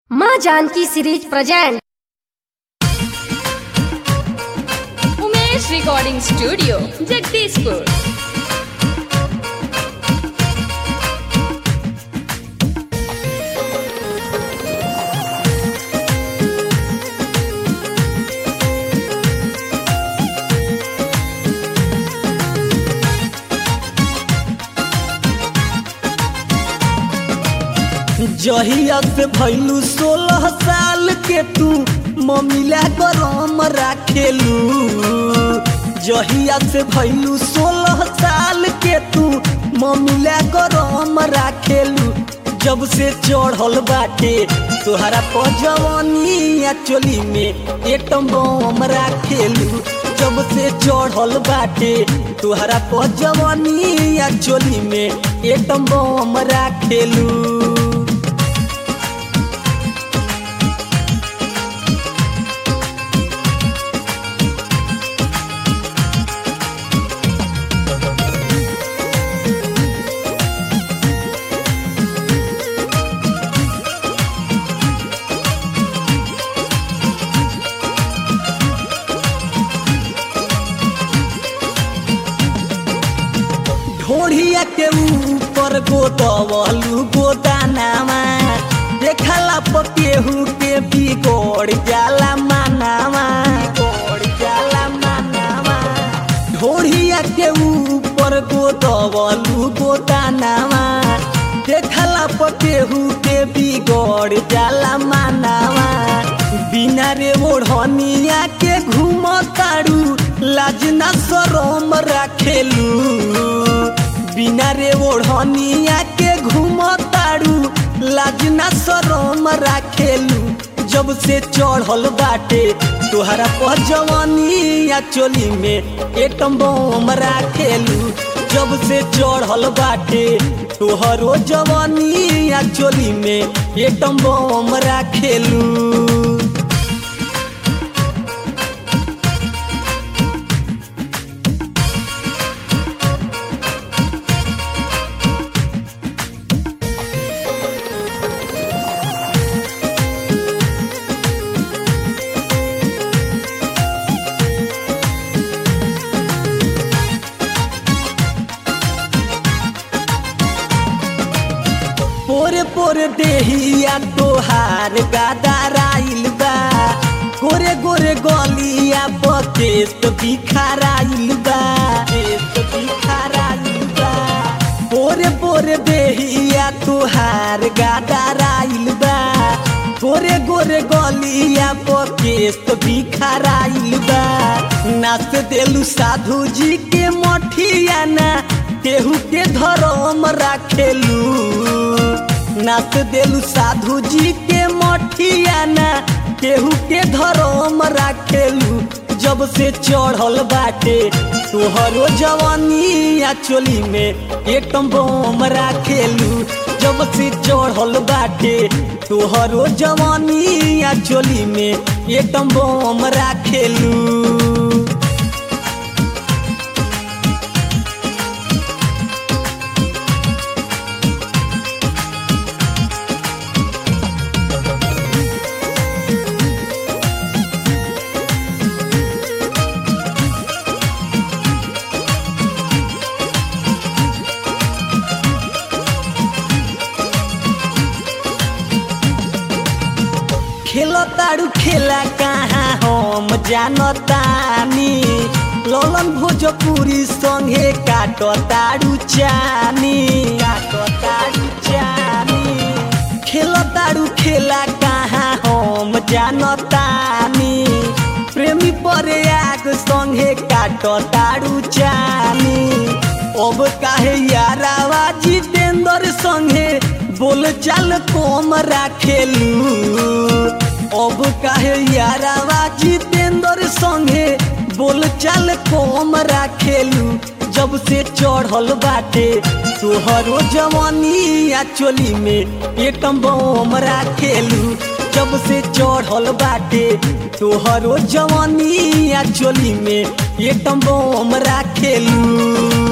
माँ Janki series present Umesh recording studio Jagdishpur जहिया से भैलू सोलह साल के तू ममिला गरम राखेलू जहिया से भैलू सोलह साल के तू ममिला गरम राखेलू जब से चढ़ल बाटे तोहरा पजवनिया चोली में एटम बम राखेलू जब से चढ़ल बाटे तोहरा पजवनिया चोली में एटम बम राखेलू ढोढ़िया के ऊपर गोदवलू गोदानामा देखला पकेहू के बिगड़ जाला मानामा बिगड़ जाला मानामा ढोढ़िया के ऊपर गोदवलू गोदानामा देखला पकेहू के बिगड़ जाला मानामा बिना रे ओढ़निया के घूमतारू लाजना शरम राखेलू बिना रे ओढ़निया के घूमतारू लाजना शरम राखेलू जब से चढ़ल बाटे तोहरा पजवनिया चोली में एटम बम राखेलू जब से चढ़ल बाटे तोहरो जवनिया चोली में एटम बम राखेलू पोरे पोरे देहिया तोहार गादाराइल बा गोरे गोरे गलिया बकेस बिखाराइल बा केस बिखाराइल बा पोरे पोरे देहिया तोहार गादाराइल बा गोरे गोरे गलिया बकेस बिखाराइल बा नाच देलू साधु जी के मठिया ना केहू के धर्म राखेलू नाच देलू साधु जी के मठिया ना केहू के धर्म राखेलू जब से चढ़ल बाटे तोहरो जवानिया चोली में एकम बम राखेलू जब से चढ़ल बाटे तोहरो जवानिया चोली में एकम बम राखेलू खेलो तारू खेला कहाँ हम जानतानी ललन भोजपुरी संगे काट तारू चानी काट तारू चानी खेलो तारू खेला कहाँ हम जानतानी प्रेमी परे आग संगे काट तारू चानी अब काहे यारावा जितेंद्र संगे बोल चाल कम राखेलू अब काहे यारावा जितेंद्र संगे बोल चाल कम राखेलू जब से चढ़ल बाटे तोहरो जवानिया चोली में एकम बम राखेलू जब से चढ़ल बाटे तोहरो जवानिया चोली में एकम बम राखेलू